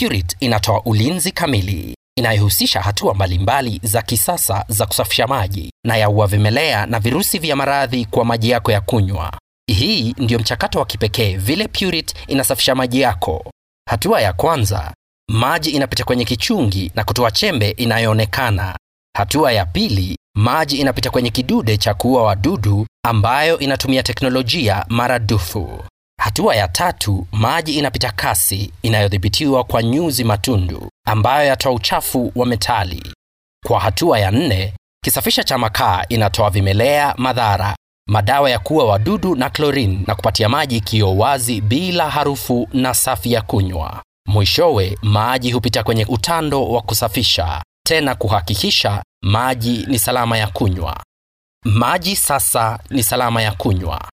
Pureit inatoa ulinzi kamili inayohusisha hatua mbalimbali za kisasa za kusafisha maji na yaua vimelea na virusi vya maradhi kwa maji yako ya kunywa. Hii ndiyo mchakato wa kipekee vile Pureit inasafisha maji yako. Hatua ya kwanza, maji inapita kwenye kichungi na kutoa chembe inayoonekana. Hatua ya pili, maji inapita kwenye kidude cha kuua wadudu ambayo inatumia teknolojia maradufu. Hatua ya tatu, maji inapita kasi inayodhibitiwa kwa nyuzi matundu ambayo yatoa uchafu wa metali. Kwa hatua ya nne, kisafisha cha makaa inatoa vimelea madhara, madawa ya kuua wadudu na klorini na kupatia maji kioo wazi bila harufu na safi ya kunywa. Mwishowe, maji hupita kwenye utando wa kusafisha tena kuhakikisha maji ni salama ya kunywa. Maji sasa ni salama ya kunywa.